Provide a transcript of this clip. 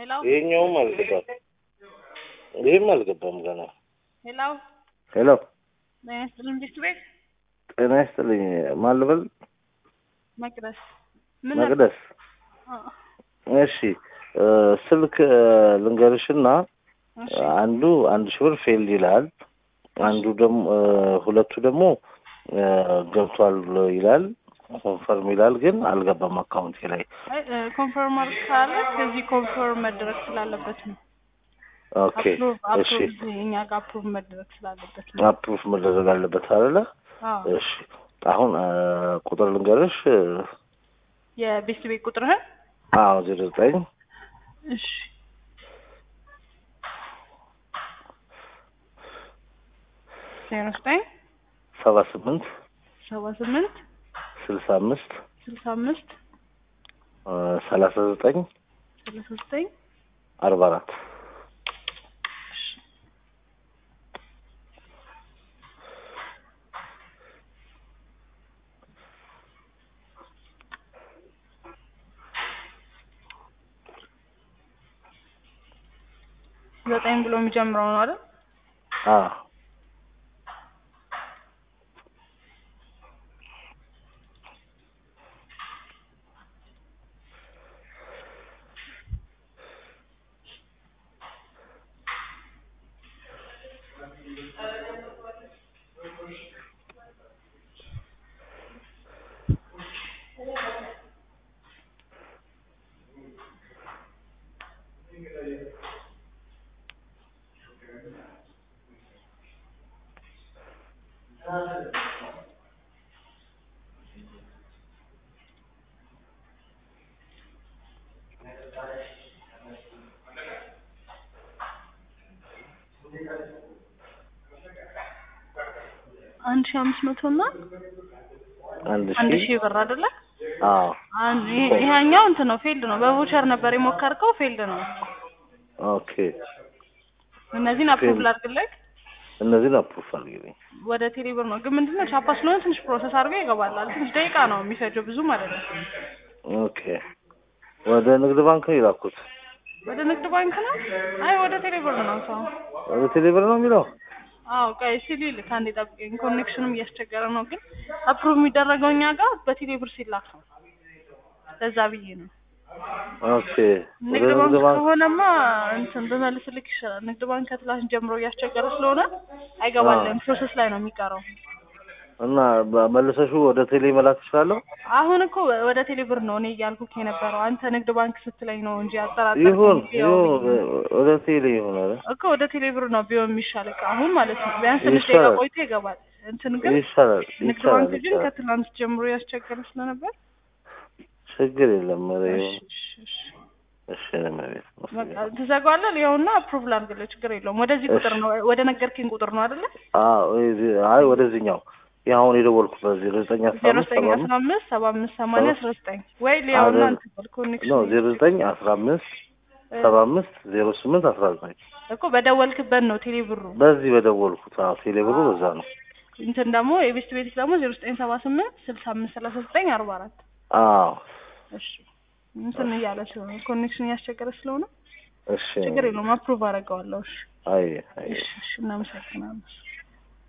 ሄሎ ይሄኛውም አልገባም። ይሄም አልገባም ገና። ሄሎ ሄሎ ጤና ይስጥልኝ ዲስት ቤት ጤና ይስጥልኝ። ማን ልበል? መቅደስ ምን ነበር? መቅደስ። አ- እሺ እ ስልክ እ ልንገርሽና እሺ አንዱ አንድ ሺህ ብር ፌልድ ይላል። አንዱ ደግሞ እ ሁለቱ ደግሞ እ ገብቷል ይላል ኮንፈርም ይላል፣ ግን አልገባም አካውንቴ ላይ። አይ እ ኮንፈርም አድርግ ካለ ከዚህ ኮንፈርም መደረግ ስላለበት ነው። ኦኬ አፕሩቭ እሺ አፕሩቭ እኛ ጋር አፕሩቭ መደረግ ስላለበት ነው። አፕሩፍ መደረግ አለበት አይደለ? አዎ እሺ አሁን እ ቁጥር ልንገርሽ። እ የቤት ቤት ቁጥርህን አዎ ዜሮ ዘጠኝ እሺ ዜሮ ዘጠኝ ሰባ ስምንት ሰባ ስምንት ስልሳ አምስት ስልሳ አምስት እ ሰላሳ ዘጠኝ ሰላሳ ዘጠኝ አርባ አራት ዘጠኝ ብሎ የሚጀምረው ነው አይደል? አዎ አንድ ሺህ አምስት መቶ እና አንድ አንድ ሺህ ሺህ ብር አይደለ? አዎ አንድ ይሄ- ይሄኛው እንትን ነው ፌልድ ነው። በቮቸር ነበር የሞከርከው ፌልድ ነው። ኦኬ እነዚህን አፕሩቭ ፌልድ። ላድርግልህ እነዚህን አፕሩፍ አድርጊልኝ። ወደ ቴሌብር ነው ግን ምንድነው ቻፓ ስለሆነ ትንሽ ፕሮሰስ አድርገው ይገባላል። ትንሽ ደቂቃ ነው የሚፈጀው ብዙ ማለት ነው። ኦኬ ወደ ንግድ ባንክ ነው የላኩት። ወደ ንግድ ባንክ ነው? አይ ወደ ቴሌብር ነው ሰው። ወደ ቴሌብር ነው የሚለው። አዎ ቆይ ሲሊል ከአንዴ ጠብቀኝ። ኮኔክሽኑም እያስቸገረ ነው ግን አፕሩቭ የሚደረገው እኛ ጋር በቴሌብር ሲላክ ነው። ለዛ ብዬ ነው። ኦኬ ወደ ንግድ ባንክ ንግድ ባንክ ከሆነማ እንትን ብመልስልክ ይሻላል። ንግድ ባንክ ከትላንት ጀምሮ እያስቸገረ ስለሆነ አይገባልም። ፕሮሰስ ላይ ነው የሚቀረው። እና መልሰሹ ወደ ቴሌ መላክ እችላለሁ። አሁን እኮ ወደ ቴሌብር ነው እኔ እያልኩክ የነበረው አንተ ንግድ ባንክ ስትለኝ ነው እንጂ አጠራጠር ይሁን ይሁን ወደ ቴሌ ይሁን አለ እኮ ወደ ቴሌብር ነው ቢሆን የሚሻል እኮ አሁን ማለት ነው። ቢያንስ ትንሽ ደቂቃ ይሻላል። ቆይቶ ይገባል። እንትን ግን ይሻላል ንግድ ይቻላል ባንክ ግን ይቻላል። ከትላንት ጀምሮ ያስቸገረ ስለነበር ችግር የለም። ኧረ እሺ ይሁን እሺ እሺ እሺ ለመቤት በቃ ትዘጋዋለህ። ይኸውና አፕሩቭ ላድርግልህ፣ ችግር የለውም። ወደዚህ ቁጥር ነው ወደ ነገርክኝ ቁጥር ነው አይደለ? አዎ እዚህ- አይ ወደዚህኛው የአሁን የደወልኩበት ዜሮ ዘጠኝ አስራ ዜሮ አምስት ዘጠኝ ሰባ አስራ አምስት አምስት ሰባ አምስት ሰማንያ አስራ ዘጠኝ ወይ ሊያውና አይደል- እንትን በል ኮኔክሽን ነው ዜሮ ዘጠኝ አስራ አምስት ሰባ አምስት ዜሮ ስምንት አስራ ዘጠኝ እኮ በደወልክበት ነው ቴሌ ብሩ። በዚህ በደወልኩት አዎ ቴሌ ብሩ በዛ ነው። እንትን ደግሞ የቤስት ቤት ደግሞ ዜሮ ዘጠኝ ሰባ ስምንት ስልሳ አምስት ሰላሳ ዘጠኝ አርባ አራት አዎ እሺ እንትን እያለ ስለሆነ ኮኔክሽን እያስቸገረ ስለሆነ እሺ ችግር የለውም። አፕሩቭ አደርገዋለሁ። እሺ አይ አይ እሺ እሺ እናመሰግናለን።